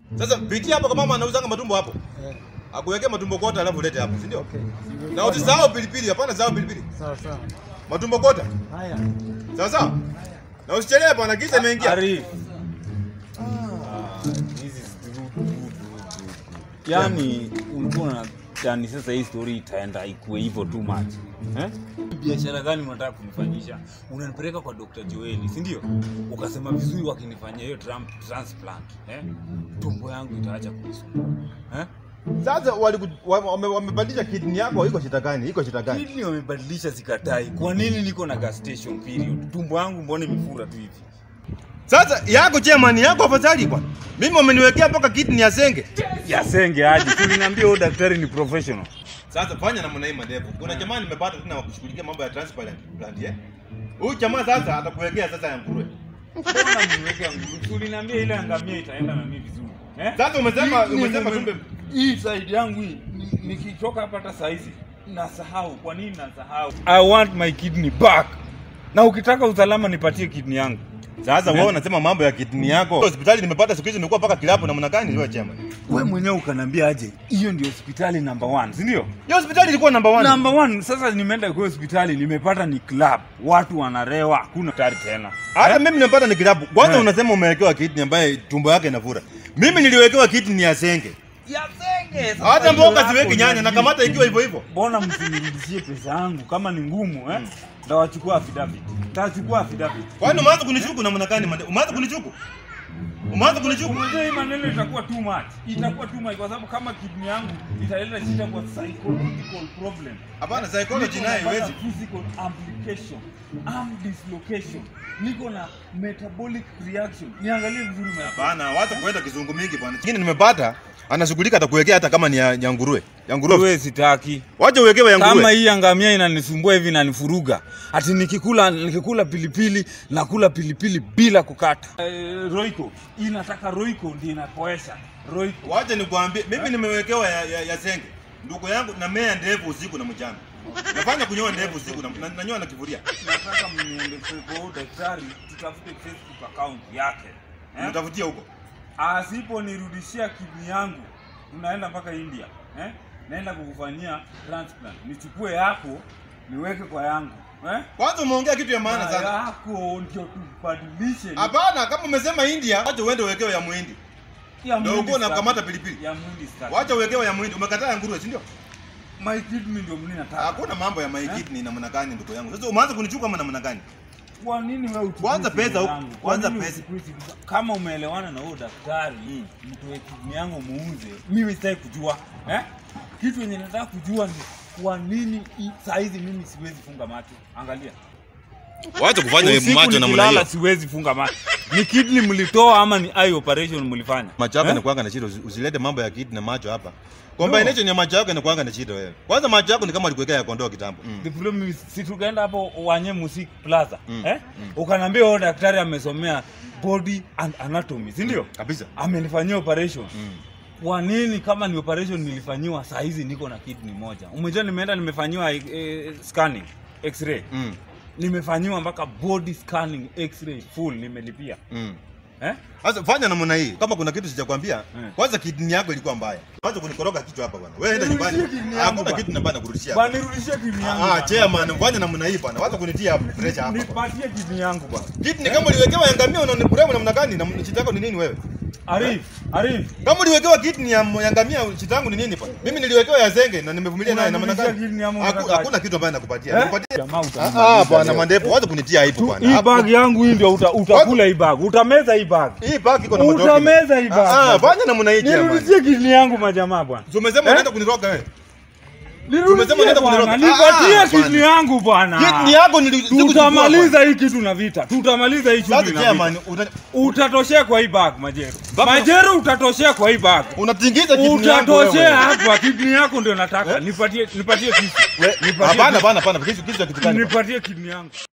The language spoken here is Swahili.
Sasa pitia hapo kama mama anauzanga matumbo hapo. Eh, Akuwekea matumbo kota alafu ulete hapo, si ndio? okay. Na usisahau pilipili, hapana sahau pilipili. Sawa sawa. Matumbo kota. Haya. Sawa sawa? Na usichelewe bwana, giza imeingia. Arif. Ah, this is good, good, good, good. Yaani ulikuwa na yani sasa hii story itaenda ikuwe hivyo too much. Eh? Biashara gani unataka kunifanyisha? Unanipeleka kwa Dr. Joeli, si ndio? Ukasema vizuri wakinifanyia hiyo tram- transplant, eh? Tumbo yangu itaacha kunisumbua. Eh? Sasa waliku- wame- wame- wamebadilisha kidney yako iko shida gani? Iko shida gani? Kidney wamebadilisha sikatai. Kwa nini niko na gastation period? Tumbo yangu mbona imefura tu hivi? Sasa yako chairman yako afadhali bwana. Mimi wameniwekea mpaka kidney ya senge. Yasenge aje. Tuliniambia huyo daktari ni professional. Sasa fanya namna hii madevu. Kuna jamaa nimepata tena wa kushughulikia mambo ya transplant plant eh. Huyu jamaa sasa atakuwekea sasa ya nguruwe. Mbona mniwekea nguvu? Uliniambia ile angamia itaenda na mimi vizuri. Eh? Sasa umesema Hii- umesema hii- tumbe hii side yangu hii ni- nikitoka hapa hata saa hizi nasahau. Kwa nini nasahau? I want my kidney back. Na ukitaka usalama nipatie kidney yangu. Sasa Eh? wewe unasema mambo ya kidney yako. Hospitali nimepata siku hizi imekuwa mpaka kilapo na mnakani wewe chama. Wewe mwenyewe ukaniambia aje, hiyo ndio hospitali number one, si ndio? Hiyo hospitali ilikuwa number 1. Number one, sasa nimeenda kwa hospitali nimepata ni club, watu wanarewa, hakuna daktari tena. Hata mimi nimepata ni kilapo. Kwanza Eh. unasema umewekewa kidney ambaye tumbo yake inavura. Mimi niliwekewa kidney ya senge. Yasenge. sasa Hata hiyo mboga yako siweki nyanya na ni- kamata ikiwa hivyo hivyo. mbona msinirudishie pesa yangu kama ni ngumu eh? Ndawachukua affidavit. Tachukua affidavit. Kwani umeanza kunishuku na mnakani? Umeanza kunishuku? Umeanza kunishuku? Unajua hii maneno itakuwa too much. Itakuwa too much kwa sababu kama kidney yangu italeta shida kwa psychological problem. Hapana, psychology nayo Niko na haiwezi. physical amplication, arm dislocation. Niko na metabolic reaction. Niangalie vizuri mimi. Hapana, wacha kuenda kizungu mingi bwana. Kingine nimepata anashughulika atakuwekea hata kama ni ya, ya nguruwe. Ya nguruwe. Wewe sitaki. Wacha uwekewe ya kama nguruwe. hii angamia inanisumbua hivi inanifuruga ati nikikula nikikula pilipili nakula pilipili bila kukata eh, roiko inataka roiko ndio inapoesha roiko Wacha nikwambie, mimi nimewekewa ya, ya, ya senge. Ndugu yangu na mea ndevu usiku na mchana. Nafanya kunyoa ndevu usiku na, na nanyoa na kivuria. nataka mniende kwa huyo daktari tutafute facebook account yake eh? Nitafutia huko. asiponirudishia kidney yangu tunaenda mpaka india eh? naenda kukufanyia transplant nichukue yako niweke kwa yangu eh? Kwanza umeongea kitu ya maana Na sana. yako ndio tubadilishe Hapana, kama umesema India, wacha uende uwekewe ya muhindi. Ya Ndio mwindi uko staki. unakamata pilipili. Ya mwindi staki. Wacha uwekewe ya muhindi. Umekataa ya nguruwe, si ndio? My kidney ndio mimi nataka. Hakuna mambo ya my Eh? kidney namna gani ndugu yangu. Sasa umeanza kunichuka kama namna gani? Kwa nini wewe uchukui Kwanza kidney pesa huko, yangu? Kwa kwanza nini pesa. uchukui kidney? Kama umeelewana na huyo daktari, mtoe kidney yangu muuze. Mimi sitaki kujua. Eh? Kitu yenye nataka kujua ni kwa nini hii- saa hizi mimi siwezi funga macho. Angalia. Wacha kufanya Usiku macho namna nikilala hiyo. siwezi funga macho. Ni kidney mlitoa ama ni eye operation mlifanya? Macho yako Eh? yanakuanga na shida, usi- usilete mambo ya kidney na macho hapa. Combination ya macho yako inakuanga na shida wewe. Kwanza macho yako ni kama alikuwekea ya kondoo kitambo. Mm. The problem is, si tukaenda hapo wanye music plaza Mm, eh? Ukaniambia huyo daktari amesomea body and anatomy, si ndio? Kabisa. Amenifanyia operation. Mm. Kwa nini kama ni operation nilifanyiwa saa hizi niko na kidney moja? Umejua nimeenda nimefanyiwa eh, scanning x-ray. Mm. Nimefanyiwa mpaka body scanning x-ray full nimelipia. Mm. Eh? Sasa fanya namna hii. Kama kuna kitu sijakwambia, Mm. kwanza kidney yako ilikuwa mbaya. Wacha kunikoroga kichwa hapa bwana. Wewe enda Nirudishie nyumbani. kidney yangu Hakuna bwana. kitu nabana kurudishia. Bwana nirudishie kidney yangu. Ah, bwana. chairman, fanya namna hii bwana. Wacha kunitia hapa pressure hapa. bwana. Nipatie kidney yangu bwana. Kidney kama uliwekewa ya ngamia unanibremu namna gani? Na shida yako ni nini wewe? Arif, Arif. Kama uliwekewa kidney ya ya ngamia shida yangu ni nini bwana? Mimi niliwekewa ya zenge na nimevumilia naye na maana Unanirudishia gani? kidney ama Haku- unataka Hakuna kitu ambayo nakupatia. Eh? Nakupatia. Jamaa Ah, utanimaliza ah, bwana leo. mandepo, wacha kunitia aibu bwana. hii Hapo- bag yangu hii ndio uta, utakula hii bag utameza hii bag Hii bag iko na madoki. utameza hii bag Ah, ah, fanya namna hii chairman. nirudishie kidney yangu majamaa bwana So umesema Eh? unaenda kuniroga wewe. Umesema nirudishie unaenda bwana kuniroga. Ah, nipatie hapana. kidney yangu bwana Kidney yako nili- sikuchukua bwana. tutamaliza hii kitu na vita tutamaliza hii Sasa shughuli na chairman, vita una- utatoshea kwa hii bag majero Baba- majero utatoshea kwa hii bag unatingiza kidney yangu utatoshea wewe. hapa kidney yako ndio nataka nipatie nipatie kisu We- Nipatie Hapana, kisu. hapana, hapana. Kisu kisu ya kitu gani? bwana? nipatie kidney yangu